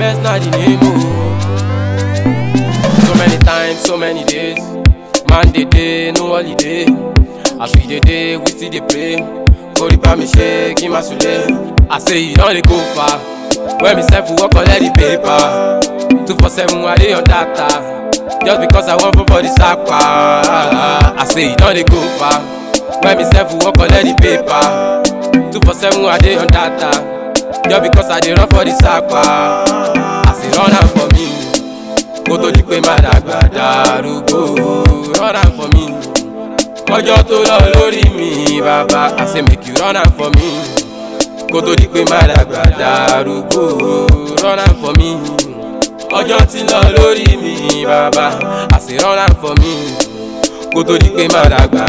Happiness na the name o. So many times, so many days. Man dey dey, no holiday. As we dey dey, we still dey pray. Kori bá mi ṣe kí n má sulé. I say you don dey go far. When me sef work collect the paper. Two for seven, I dey on data. Just because I wan fall for the sapa. I say you don dey go far. When me sef work collect the paper. Two for seven, I dey on data. Just because I dey run for the sapa. I say run am for me. Kó tó di pé má dàgbà darúgbó. Run am for me. Ọjọ́ tó lọ lórí mi, bàbá. I say make you run am for me. Kó tó di pé má dàgbà darúgbó. Run am for me. Ọjọ́ tí lọ lórí mi, bàbá. I say run am for me. Kó tó di pé má dàgbà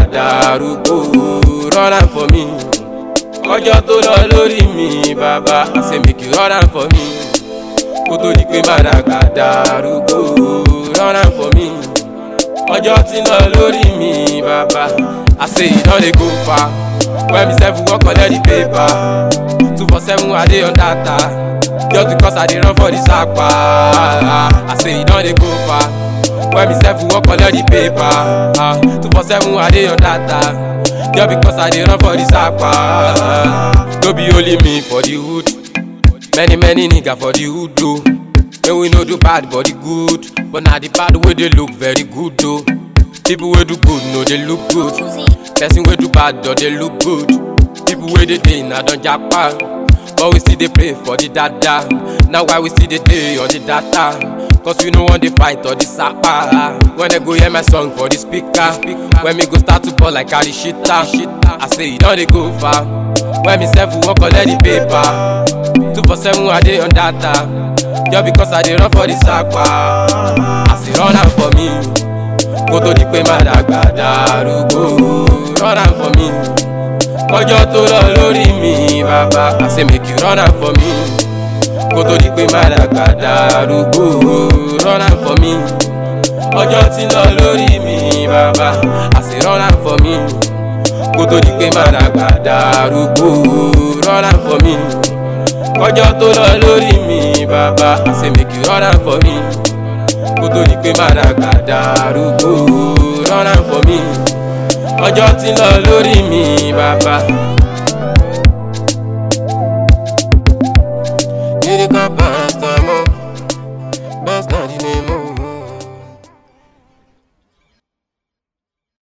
darúgbó. Run am for me. Ọjọ́ tó lọ lórí mi, bàbá. I say make you run am for me. Kó tó di pé má dàgbà darúgbó. Run am for me. Ọjọ́ tí lọ lórí mi, bàbá. I say you don dey go far. When me sef work collect the paper. Two for seven, I dey on data. Just because I dey run for the sapa. I say you don dey go far. When me sef work collect the paper. Ah, Two for seven, I dey on data. Just because I dey run for the sapa. No be only me for the hood. Many many nigga for the hood o. Make we no do bad but the good. But na the bad wey dey look very good o. People wey do good no dey look good. Person wey do bad don dey look good. People wey dey dey na don japa. But we still dey pray for the dada. Na why we still dey dey on the data. Cause we no wan dey fight or the sapa. When they go hear my song for the speaker. When me go start to ball like Arishita. I say you don dey go far. When me sef work collect the paper. Two for seven, I dey on data. Just because I dey run for the sapa. I say run am for me. Kó tó di pé má dàgbà darúgbó. Run am for me. Ọjọ́ tó lọ lórí mi, bàbá. I say make you run am for me. Kó tó di pé má dàgbà darúgbó. Run am for me. Ọjọ́ tí lọ lórí mi, bàbá. I say run am for me. Kó tó di pé má dàgbà darúgbó. Run am for me. Ọjọ́ tó lọ lórí mi, bàbá. I say make you run am for me. Kó tó di pé má dàgbà darúgbó. Run am for me. Ọjọ́ tí lọ lórí mi, bàbá.